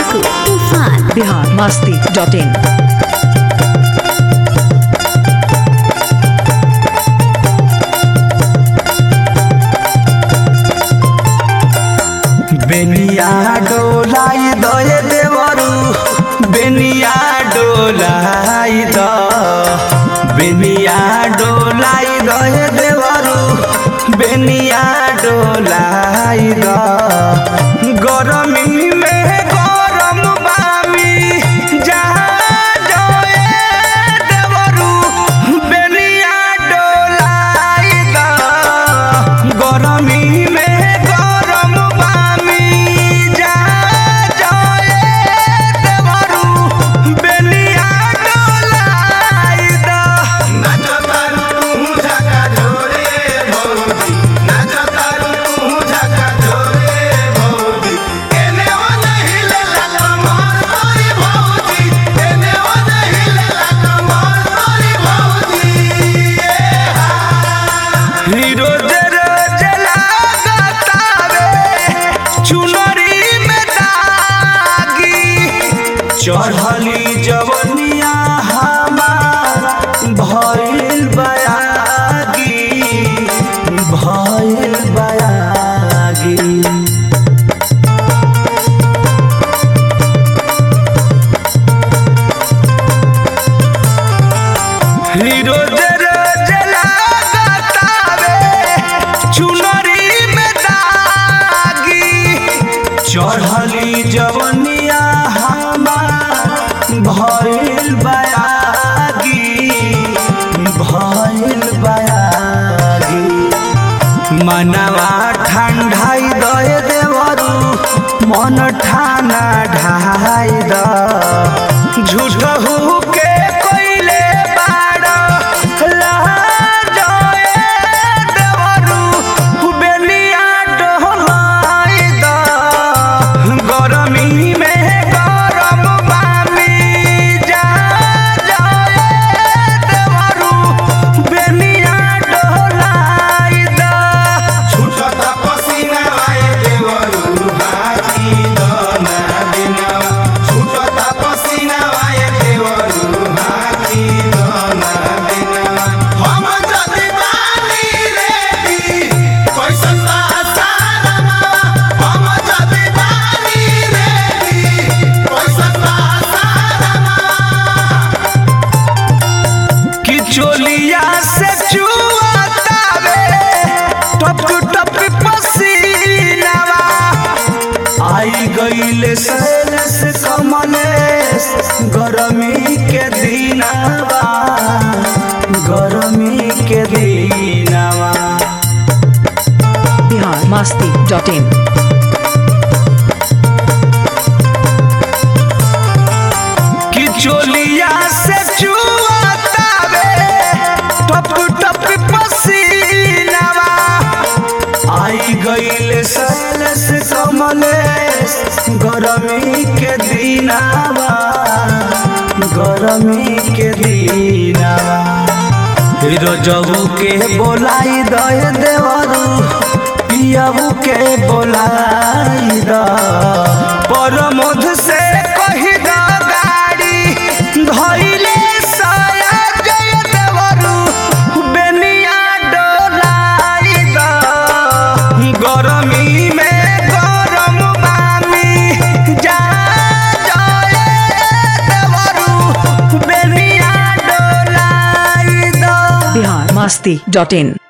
टिंकू तूफान बिहार मस्ती dot in बेनिया डोलाई दये देवरू बेनिया डोलाई द बेनिया डोलाई दये देवरू बेनिया डोलाई द गरमी में गरम बामी जहाँ जोए देवरू बेनिया डोलाई द गरमी में गरम बामी जहाँ जोए देवरू बेनिया डोलाई द हीरो जरा जला गतावे चुनरी में दागी चढ़ली जवनिया हमार भइल बयागी भइल बयागी हीरो जरा जला गतावे चुनरी में दागी चढ़ली जवनिया हमार भइल बयागी भइल बयागी मनवा ठंडाई दए देवरू मन ठाना ढाई द झूठ के कोइले बाड़ लाजए देवरू बेलिया डोलाई द गरमी में गरम बामी जा जाए देवरू बेलिया डोलाई द कि चोलिया से चुआतावे टप टप पसीनावा आई गईले सैलस कमलेस गरमी के दिनावा गरमी के दिनावा बिहार मस्ती डॉट इन कि चोलिया से चुआतावे टप टप पसीनावा आई गईले सैलस कमलेस गरमी के दिनावा गरमी के दिनावा हीरो जबू के बोलाई दय देवरू पियाबू के बोलाई द परमोध से कही द गाड़ी धइले साया जय देवरू बेनिया डोलाई द गरमी में गरम बामी जा जाए देवरू बेनिया डोलाई द बिहार मस्ती डॉट इन